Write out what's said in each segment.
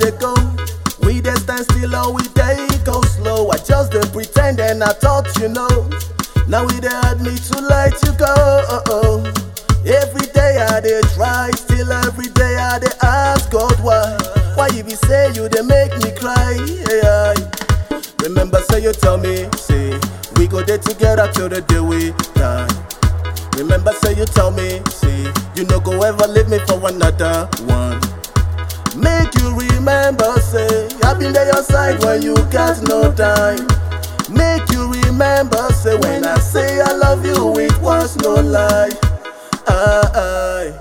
they go. We dey stand still or we dey go slow. I just dey pretend and I thought you know. Now we dey hurt me to let you go. Oh, oh. Every day I dey try, still every day I dey ask God why. Why you be say you dey make me cry? Yeah. Remember say you tell me, say we go there together till the day we die. Remember say you tell me, say you no go ever leave me for another one. Make you remember, say I've been there your side when you got no time. Make you remember, say when I say I love you, it was no lie. I,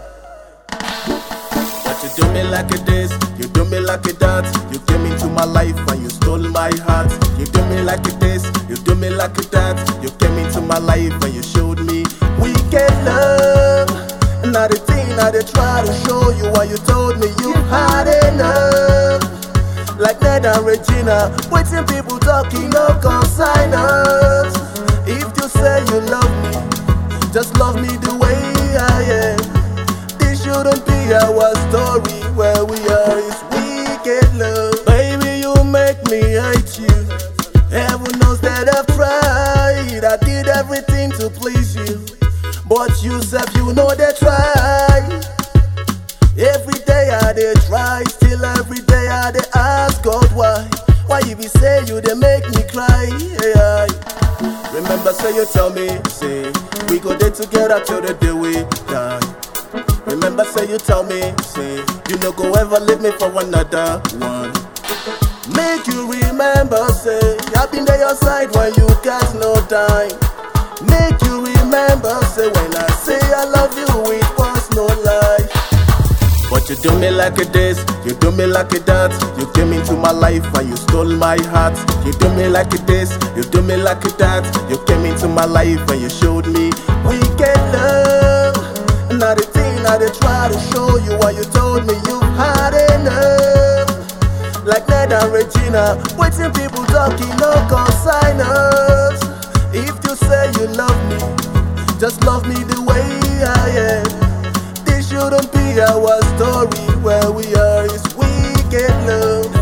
but you do me like it this, you do me like it that. You came into my life and you stole my heart. You do me like it this, you do me like it that. You came into my life and you showed me we get love. Now the thing I they try to show you why you told me you had enough. Like Ned and Regina, waiting people talking, no consign us. If you say you love me, just love me the way I am. This shouldn't be our story. Where we are is wicked love. Baby, you make me hate you. Heaven knows that I've tried. I did everything to please you. But you said you know they try. Every day I dey try, still every day I dey ask God why. Why you be say you dey make me cry? Yeah. Remember say you tell me, say we go there together till the day we die. Remember say you tell me, say you no go ever leave me for another one. Make you remember, say I've been there your side when you got no time. Make you remember, say when I say I love you, it was no lie. But you do me like it this, you do me like it that. You came into my life and you stole my heart. You do me like it this, you do me like it that. You came into my life and you showed me we get love. Now the thing I they try to show you why you told me you had enough. Like Ned and Regina, waiting people talking, no consign us. If you say you love me, just love me the way I am. This shouldn't be our story. Where we are is wicked love.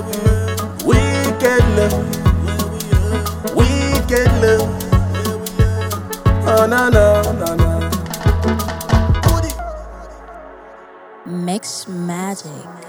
Wicked love. Wicked love. Oh, no, no, no, no. Mix Magic.